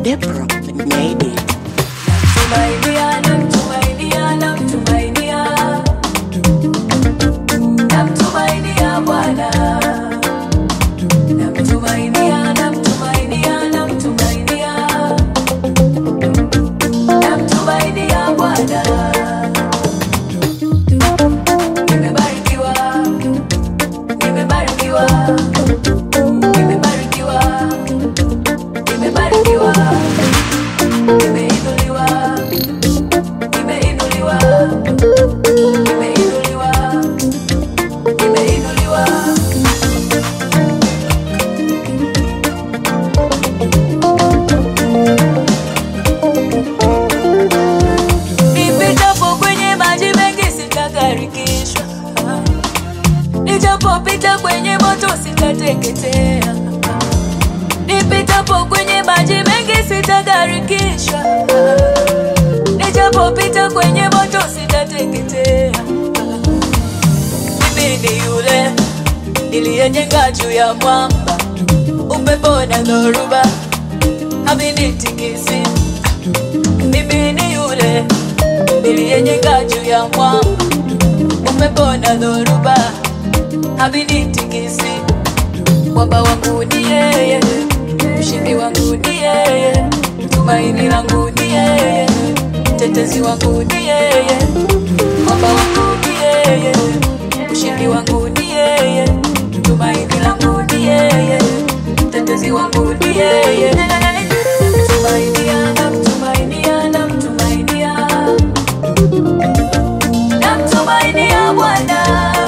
Depro made it. Tumainia, namtumainia, namtumainia. Namtumainia Bwana. Namtumainia, namtumainia, namtumainia. Namtumainia Bwana. Nimebarikiwa, nimebarikiwa, nimebarikiwa, nimebarikiwa, nimeinuliwa, nimeinuliwa, nimeinuliwa, nimeinuliwa. Nipitapo kwenye maji mengi sitagarikishwa, nijapopita kwenye moto sitateketea. Nipitapo kwenye maji mengi sitagarikishwa, nijapopita kwenye moto sitateketea. Mimi ni yule niliyejenga juu ya mwamba, upepo na dhoruba havinitikisi. Mimi ni yule niliyejenga juu ya mwamba, upepo na dhoruba havinitikisi. Mwamba wangu ni yeye, mshindi wangu ni yeye, tumaini langu ni yeye, mtetezi wangu ni yeye. Mwamba wangu ni yeye, mshindi wangu ni yeye, tumaini langu ni yeye, mtetezi wangu ni yeye. Namtumainia, namtumainia, namtumainia. Namtumainia Bwana.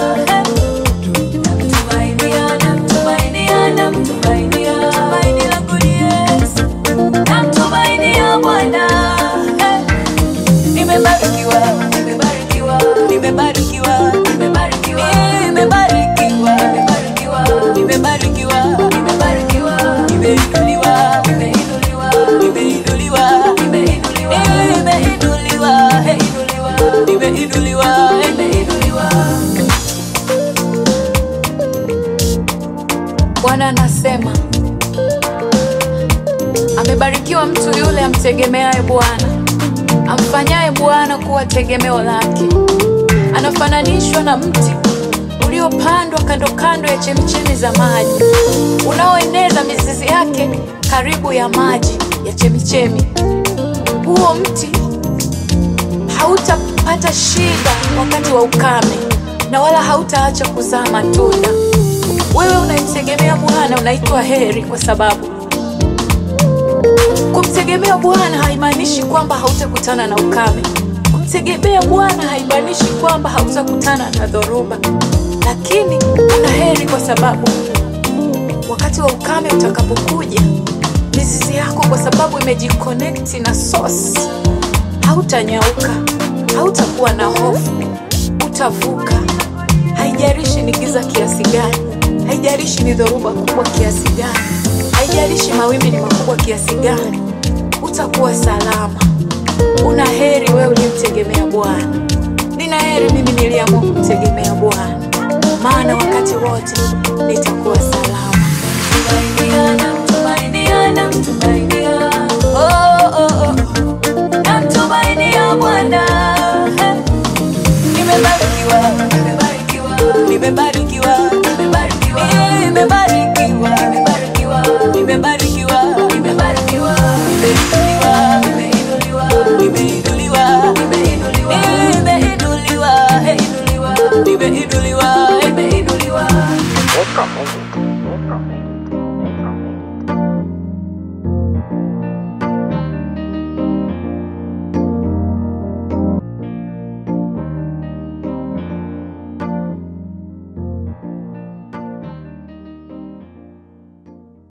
Namtumainia, namtumainia, namtumainia. Tumaini langu ni Yesu. Namtumainia Bwana. Nimebarikiwa, nimebarikiwa, nimebarikiwa, nimebarikiwa, nimebarikiwa, nimebarikiwa, nimebarikiwa, nimebarikiwa, nimeinuliwa, nimeinuliwa, nimeinuliwa, nimeinuliwa, nimeinuliwa, heinuliwa, nimeinuliwa, nimeinuliwa. Bwana anasema amebarikiwa mtu yule amtegemeaye Bwana, amfanyaye Bwana kuwa tegemeo lake. Anafananishwa na mti uliopandwa kando kando ya chemchemi za maji, unaoeneza mizizi yake karibu ya maji ya chemichemi. Huo mti hautapata shida wakati wa ukame na wala hautaacha kuzaa matunda. Wewe unayemtegemea Bwana unaitwa heri, kwa sababu kumtegemea Bwana haimaanishi kwamba hautakutana na ukame. Kumtegemea Bwana haimaanishi kwamba hautakutana na dhoruba, lakini una heri kwa sababu wakati wa ukame utakapokuja, mizizi yako kwa sababu imejiconnect na source, hautanyauka, hautakuwa na hofu, utavuka. Haijalishi ni giza kiasi gani, haijalishi ni dhoruba kubwa kiasi gani, haijalishi mawimbi ni makubwa kiasi gani, utakuwa salama. Una heri wewe uliyemtegemea Bwana. Nina heri mimi niliamua kumtegemea Bwana, maana wakati wote nitakuwa salama. Tumainia, namtumainia, namtumainia. Oh, oh, oh. Namtumainia Bwana. Nimebarikiwa, nimebarikiwa, nimebarikiwa, nimebarikiwa, nimebarikiwa, nimebarikiwa, nimebarikiwa, nimebarikiwa, nimeinuliwa, nimeinuliwa, nimeinuliwa, nimeinuliwa, nimeinuliwa, nimeinuliwa, nimeinuliwa, nimeinuliwa. Depro made it.